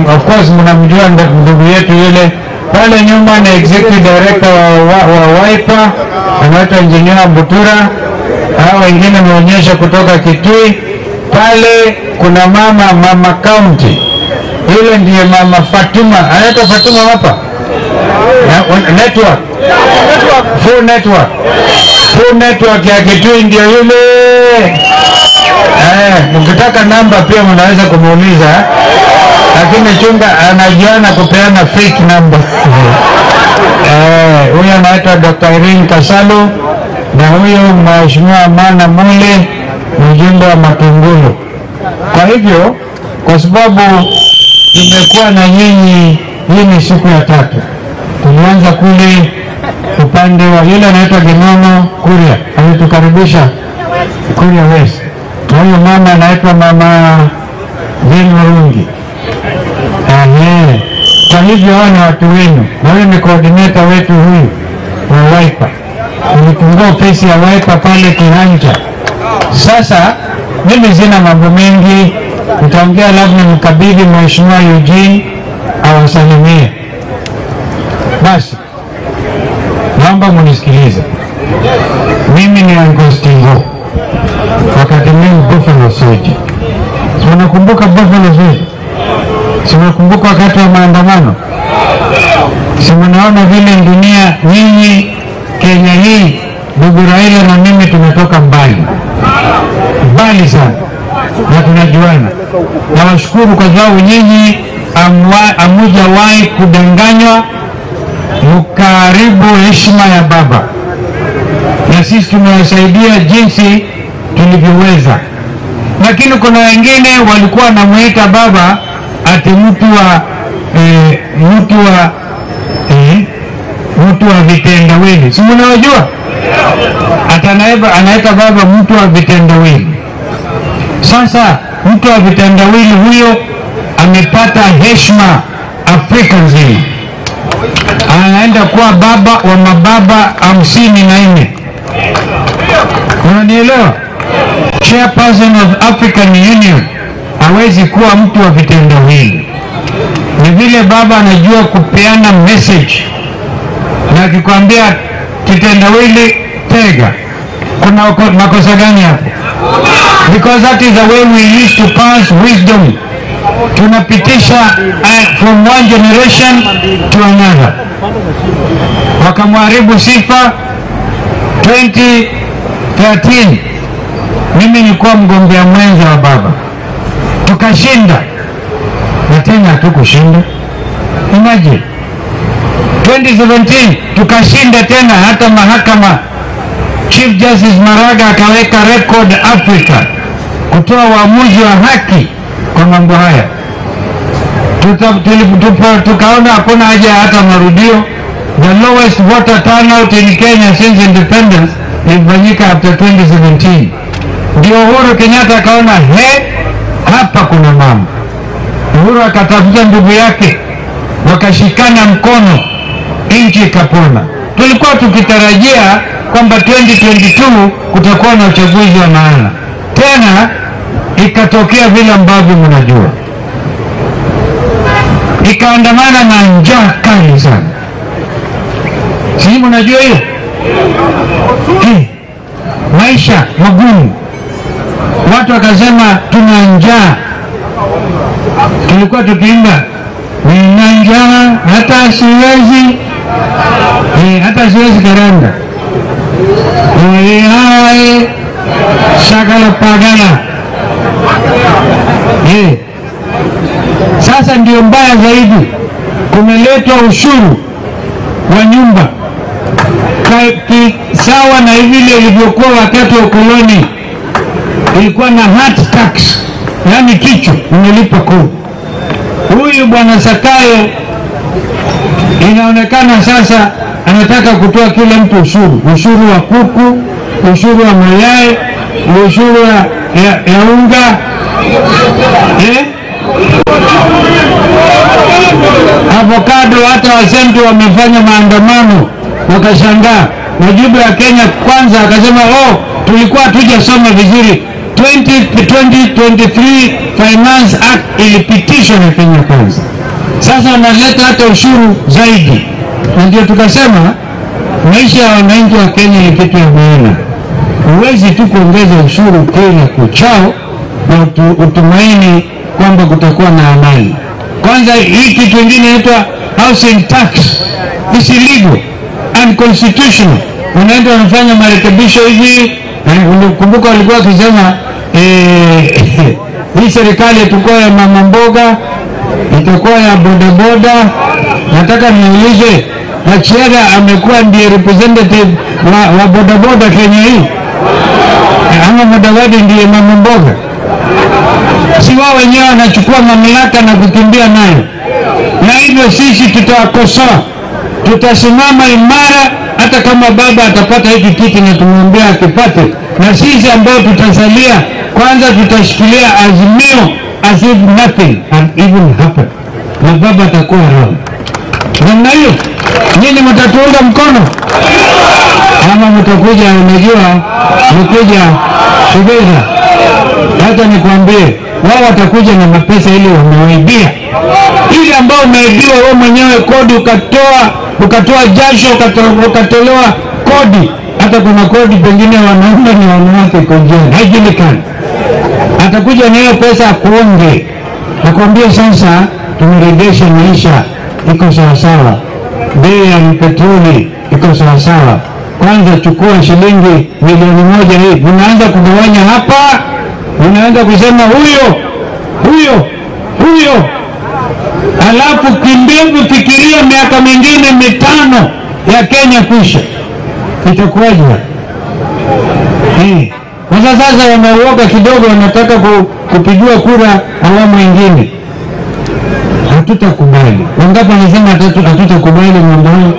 of course mnamjua ndu- ndugu yetu yule pale nyuma ni executive director wa, wa, wa Wiper anaitwa engineer Butura. Hao wengine wameonyesha kutoka Kitui. Pale kuna mama mama county, yule ndiye mama Fatuma, anaitwa Fatuma hapa Na- wa- network full network full network ya Kitui ndio yule Eh, mkitaka namba pia mnaweza kumuuliza, lakini chunga anajiana kupeana fake number. Eh, huyo anaitwa Dr. Irene Kasalo na huyo Mheshimiwa Mana Mule mjumbe wa Matungulu. Kwa hivyo, kwa sababu tumekuwa na nyinyi, hii ni siku ya tatu. Tulianza kule upande wa yule anaitwa Ginono Kuria, alitukaribisha Kuria West. Na huyo mama anaitwa mama Jane Warungi. Ehe. Kwa hivyo hao ni watu wenu, na huyu ni coordinator wetu huyu wa Wiper. Nilifungua ofisi ya Wiper pale Kihanja. Sasa mimi sina mambo mengi, nitaongea labda nimkabidhi Mheshimiwa Eugene awasalimie. Basi naomba munisikilize, mimi ni Angostingo wakati mimi Buffalo Soldier. Si unakumbuka Buffalo Soldier? Si unakumbuka wakati wa maandamano? Si mnaona vile dunia, nyinyi Kenya hii, ndugu Raila na mimi tumetoka mbali mbali sana na tunajuana. Nawashukuru kwa sababu nyinyi amwa- hamujawahi kudanganywa, mkaribu heshima ya baba na sisi tumewasaidia jinsi tulivyoweza, lakini kuna wengine walikuwa wanamwita baba ati mtu wa eh, mtu wa eh, mtu wa vitendawili, si mnawajua? Hata anaeba- anaita baba mtu wa vitendawili. Sasa mtu wa vitendawili huyo amepata heshima Afrika nzima, anaenda kuwa baba wa mababa hamsini na nne. Unanielewa? Chairperson of African Union hawezi kuwa mtu wa vitendawili. Ni vile baba anajua kupeana message, na akikwambia kitendawili, tega. Kuna uko- makosa gani hapo? Because that is the way we used to pass wisdom. Tunapitisha uh, from one generation to another. Wakamharibu sifa 2013 mimi nilikuwa mgombea mwenza wa baba, tukashinda na tena hatukushinda. Imagine 2017 tukashinda tena, hata mahakama Chief Justice Maraga akaweka record Africa kutoa uamuzi wa haki kwa mambo haya. Tuta- tuli- tupo- Tukaona hakuna haja ya hata marudio. The lowest voter turnout in Kenya since independence ilifanyika after 2017. Ndio Uhuru Kenyatta akaona he, hapa kuna mambo. Uhuru akatafuta ndugu yake, wakashikana mkono, nchi ikapona. Tulikuwa tukitarajia kwamba 2022 kutakuwa na uchaguzi wa maana, tena ikatokea vile ambavyo mnajua, ikaandamana na njaa kali sana. Sijui mnajua hiyo Eh, maisha magumu, watu wakasema tuna njaa. Tulikuwa tukiimba nina njaa hata siwezi eh, hata siwezi karanga hai shagala pagala eh. Sasa ndio mbaya zaidi, kumeletwa ushuru wa nyumba Ka- ki- sawa na vile ilivyokuwa wakati wa ukoloni, ilikuwa na heart tax, yaani kichwa umelipa kodi. Huyu bwana Sakayo inaonekana sasa anataka kutoa kila mtu ushuru, ushuru wa kuku, ushuru wa mayai, ushuru ya, ya, ya unga eh? avocado. Hata wasenti wamefanya maandamano wakashangaa. Majibu ya Kenya kwanza akasema, oh, tulikuwa hatujasoma vizuri, 20, 2023 Finance Act ilipitishwa na Kenya Kwanza. Sasa wanaleta hata ushuru zaidi, na ndio tukasema maisha ya wananchi wa Kenya ni kitu ya maana. Huwezi tu kuongeza ushuru kila kuchao na utu, utumaini kwamba kutakuwa na amani. Kwanza hii kitu ingine inaitwa housing tax is illegal unconstitutional. Unaenda wanafanya marekebisho hivi, kumbuka walikuwa wakisema eh, hii serikali itakuwa ya mama mboga, itakuwa ya bodaboda. Nataka niulize, Machiara amekuwa ndiye representative wa, wa bodaboda Kenya hii ama Mudavadi ndiye mama mboga? Si wao wenyewe wanachukua mamlaka na kukimbia nayo, na hivyo sisi tutawakosoa, tutasimama imara, hata kama baba atapata hiki kiti na tumwambia akipate, na sisi ambao tutasalia, kwanza tutashikilia azimio as if nothing had even happened, na baba atakuwa around. Namna hiyo nyinyi mtatuunga mkono ama mtakuja, unajua mkuja together. Hata nikwambie, wao watakuja na mapesa ili wamewaibia, ile ambao umeibiwa wewe mwenyewe kodi, ukatoa ukatoa jasho, ukato- ukatolewa kodi. Hata kuna kodi pengine wanaume ni wanawake iko njiani, haijulikani. Atakuja na hiyo pesa akuonge, akwambie sasa tumeregesha maisha, iko sawasawa, bei ya petroli iko sawasawa kwanza chukua shilingi milioni moja hii, unaanza kugawanya hapa, unaanza kusema huyo huyo huyo, alafu kimbia kufikiria miaka mingine mitano ya Kenya kuisha, itakuwaje? Eh, Sasa sasa wanauoga kidogo, wanataka ku, kupigiwa kura awamu ingine. Hatutakubali. Wangapi wanasema hatu- hatutakubali mambo hayo?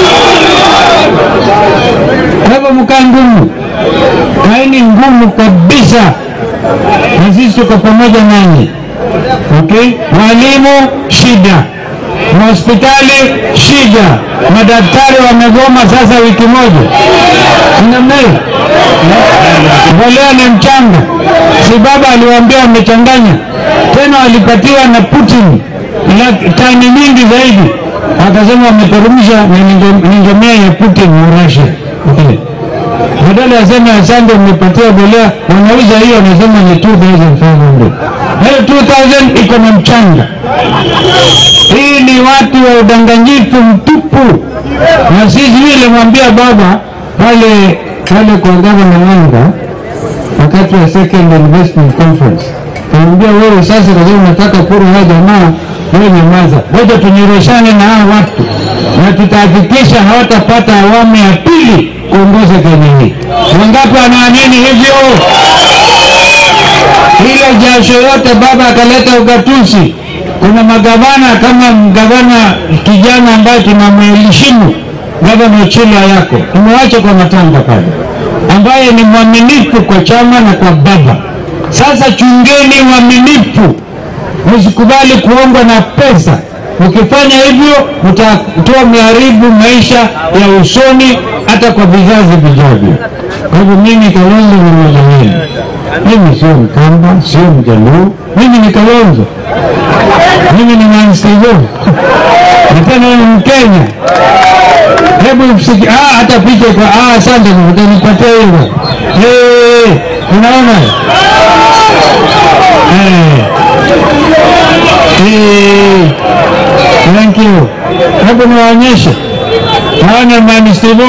Kwa hivyo mkaa ngumu, kaeni ngumu kabisa, na sisi tuko pamoja nanyi. Okay, walimu shida, mahospitali shida, madaktari wamegoma sasa wiki moja, namna hiyo. Mbolea ni mchanga, si baba aliwaambia wamechanganya tena, walipatiwa na Putin la- tani nyingi zaidi, akasema wameteremsha na ninge- ningemea ya Putin wa Russia. Okay. Badala ya sema asante, umepatia bolea, wanauza hiyo, wanasema ni 2500 hiyo 2000 iko na mchanga. Hii ni watu wa udanganyifu mtupu, na sisi vile mwambia baba pale pale kwa gavana Wanga wakati wa second investment conference, kamwambia wewe sasa, kwa sababu unataka kura ya jamaa, wewe nyamaza, ngoja tunyoroshane na hawa watu na tutahakikisha hawatapata awamu ya pili kuongoza Kenya hii. Wangapi wanaamini hivyo? Ile jasho yote baba akaleta ugatuzi. Kuna magavana kama gavana kijana ambaye tunamheshimu gavana Ochila yako tumewacha kwa matanga pale, ambaye ni mwaminifu kwa chama na kwa baba. Sasa chungeni uaminifu, msikubali kuongwa na pesa. Ukifanya hivyo, mtakuwa meharibu maisha ya usoni hata kwa vizazi vijavyo. Kwa hivyo mimi Kalonzo ni mmoja wenu. Mimi sio Mkamba, sio Mjaluo, mimi ni Kalonzo, mimi ni Mwansigo na tena ni Mkenya. Hebu msiki, ah, hata picha kwa ah, asante utanipatia hivyo. Eh, unaona eh, eh, thank you. Hebu niwaonyeshe, naona Mwansigo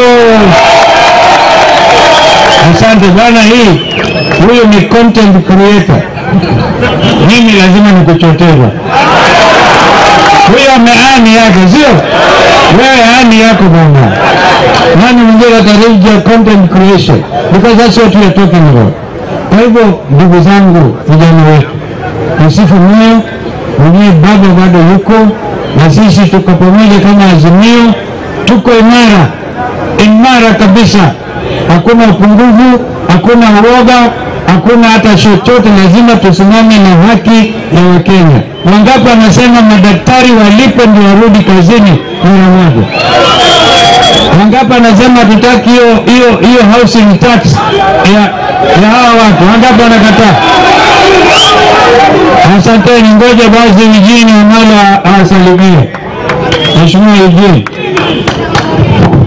Asante bwana, hii huyu ni content creator. Mimi lazima nikuchotewa. Huyu ameani yake, sio wewe? Ani yako bwana. Nani mwingine atarejea content creation because that's what we are talking about. Kwa hivyo ndugu zangu, vijana wetu, msifu moyo mwenyewe, baba bado yuko na sisi, tuko pamoja kama Azimio, tuko imara imara kabisa hakuna upungufu, hakuna uoga, hakuna hata chochote. Lazima tusimame na haki ya Wakenya. Wangapi wanasema madaktari walipe ndio warudi kazini mara moja? Wangapi anasema tutaki hiyo hiyo hiyo housing tax ya, ya hawa watu? Wangapi wanakataa? Asanteni, ngoja basi Eugene Wamalwa awasalimie. Mheshimiwa Eugene.